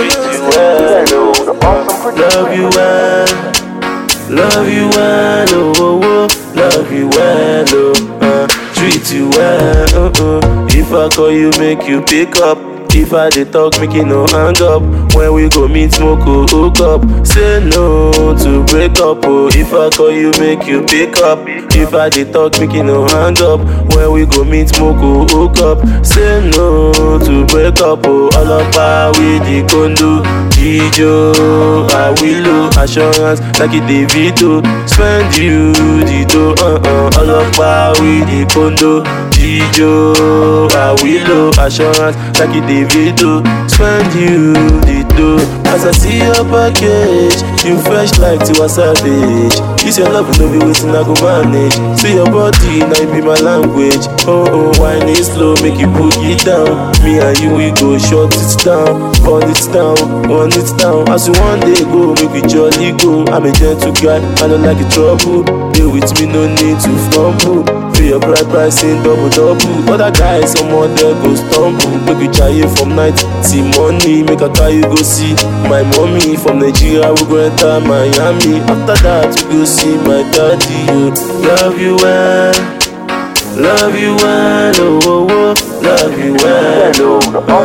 treat you well, oh. Love you well. Love you well, oh, oh, oh. Love you well, oh. Uh, treat you well, oh, oh. If I call you, make you pick up. If I dey talk, make you no hang up. When we go meet, smoke, oh, hook up. Say no to break up, oh. If I call you, make you pick up. If I dey talk, make you no hang up. When we go meet, smoke, oh, hook up. Say no to break up, oh. All up with the condo. Jijo, Awilo, assurance like it Davido. Spend you the dough, uh uh. All up with the condo. Jijo, Awilo, assurance like it Davido. Spend you the dough. As I see your package, you fresh like Tiwa Savage. This your love, no be waiting, I go manage. See your body, now it be my language. Oh oh, wine it slow, make you put it down. Me and you, we go short it down, burn it down, burn it down. As you one day go, make we jolly go. I'm a gentle guy, I don't like it trouble. Deal with me, no need to fumble. Feel your bright pricing double double. Other guys, some other go stumble. Make we try it from night till money. Make a carry go see my mommy from Nigeria. We go enter Miami. After that, we go see my daddy. Oh. Love you well, love you well, oh, oh, oh. love you well,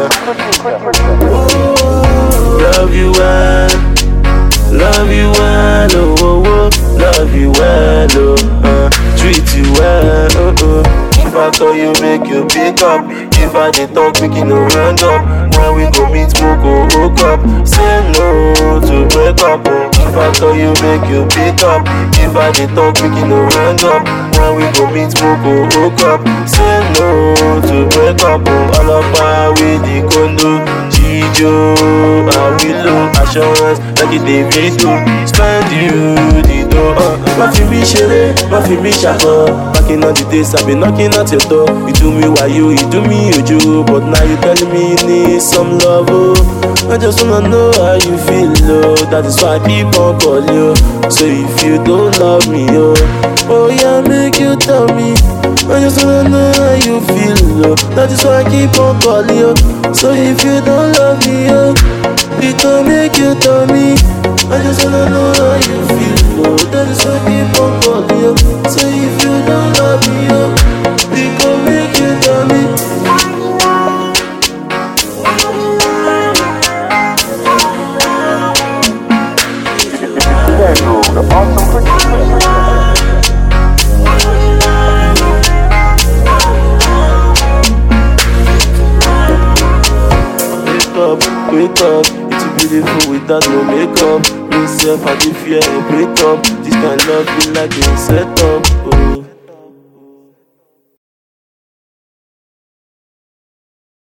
oh. Love you well, love you well, oh, oh, oh. love you well, oh. Uh, treat you well, oh, oh. If I call you, make you pick up. If I dey talk, make you no hang up. When we go meet, smoke, go hook up. Say no to break up. Oh. If I call you, make you pick up. If I dey talk, make you no hang up. When we go meet, smoke, go hook up. Say no to break up. Oh. All up with the condo. Jijo, Awilo, assurance like it Davido. Spend you the dough. Uh, má fi mí ṣeré, má fi mí ṣàkọ. Back in all the days, I been knocking at your door. You do me wayo, you do me ojo. But now you telling me you need some love, oh. I just wanna know how you feel, oh. That is why I keep on calling you. So if you don't love me, oh, oh yeah, make you tell me. I just wanna know how you feel, oh. That is why I keep on calling you. So if you don't love me, oh, it don't make you tell me. I just wanna know how you feel, oh. That is why I keep on calling you. So if you don't love me, oh, it gon' make you tell me. Wake up, wake up, it's beautiful without no makeup. Me self, I dey fear a breakup. This kind love be like a setup. Oh.